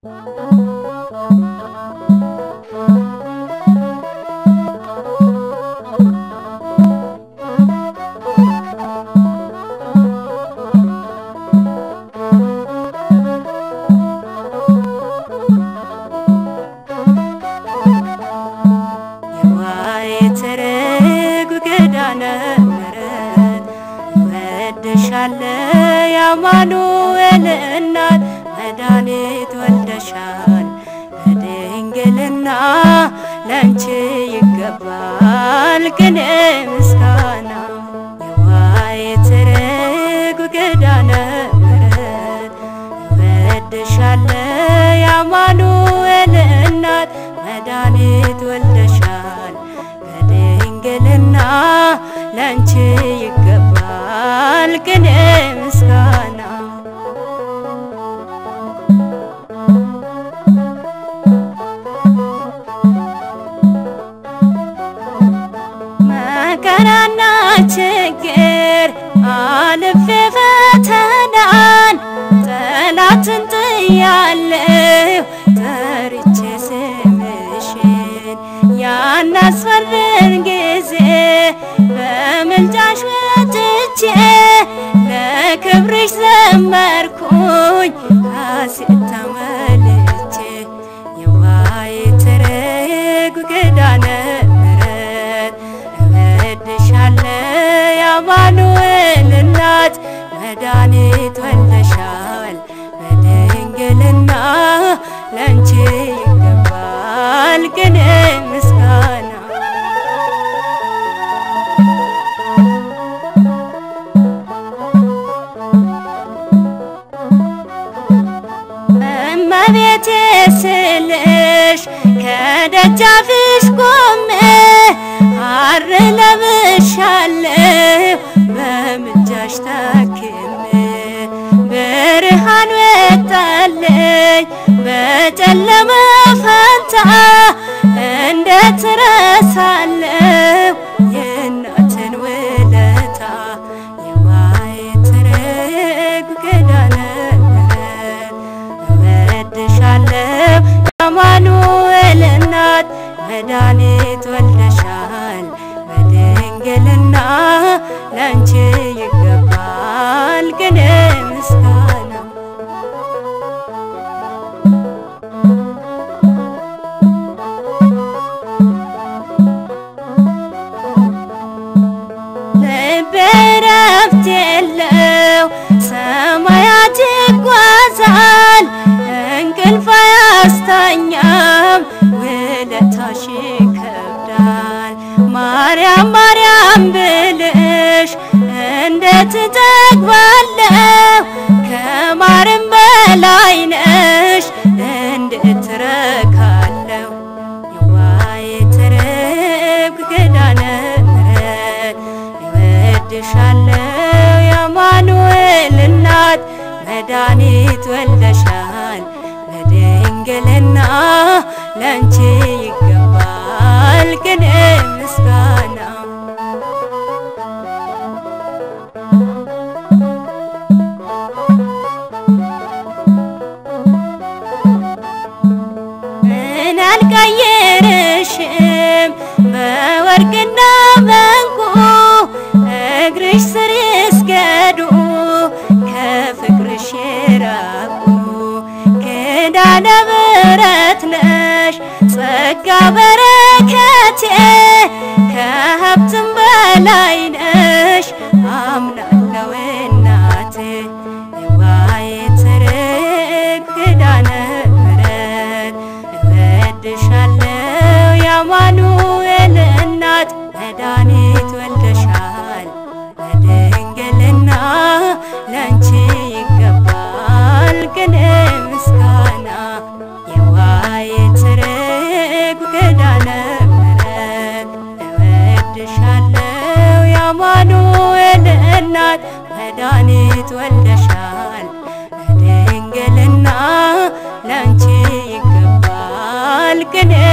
የዋይትርግ ገዳነ ምሕረት ወድሻለ የአማኑኤል እናት መድኃኒት ወልደሻል በድንግልና ለአንቺ ይገባል ቅኔ ምስጋና የዋይትርግ ገዳነ ምሕረት ወድሻለ የአማኑኤል እናት መድኃኒት ወልደሻል በድንግልና ለአንቺ ይገባል ቅኔ ምስጋና መከራና ችግር አልፌ ፈተናን ጠላትን ጥያለሁ ጠርቼ ስምሽን ያናስፈርን ጊዜ በምልጃሽ ወጥቼ ለክብርሽ ዘመርኩኝ ሐሴት ተመልቼ የዋይትርግ ገዳነ ምሕረት እወድሻለ የአማኑኤል እናት መድኃኒት ወልደሻል በድንግልና ለአንቺ ይገባል ቅኔ ምስጋና እመቤቴ ስልሽ ከደጃፍሽ ቆሜ ሐር ለብሻለሁ በምልጃሽ ታክሜ ብርሃን ወጣለኝ በጨለመ ፈንታ እንዴት እረሳለሁ የእናትን ውለታ የዋይትርግ ገዳነ ምሕረት እወድሻለሁ የአማኑኤል እናት መድኃኒት ወልደሻል በድንግልና ለአንቺ ይገባል ቅኔ ምስጋና ልቤ ረፍት የለው ሰማያት ይጓዛል እንቅልፍ አያስተኛም ውለታሽ ይከብዳል ማርያም ማርያም ብልሽ እንዴት እጠግባለሁ ከማርም በላይ ነሽ እንዴት እረካለሁ የዋይትርግ ገዳነ ምሕረት እወድሻለሁ የአማኑኤል እናት መድኃኒት ወልደሻል በድንግልና ለአንቺ ይገባል ቅኔ ምስጋና ምን አልቀየርሽም በወርቅና በዕንቁ እግርሽ ስር ይስገዱ ከፍቅርሽ የራቁ ኪዳነ ምሕረት ነሽ ጸጋ በረከቴ ከሀብትም በላይ ነሽ አምናለው እናቴ የዋይትርግ ገዳነ ምሕረት እወድሻለሁ የአማኑኤል እናት መድኃኒት ወልደሻል በድንግልና ለአንቺ ይገባል ቅኔ ምስጋና የዋይትርግ ገዳነ ምሕረት እወድሻለሁ የአማኑኤል እናት መድኃኒት ወልደሻል በድንግልና ለአንቺ ይገባል ቅኔ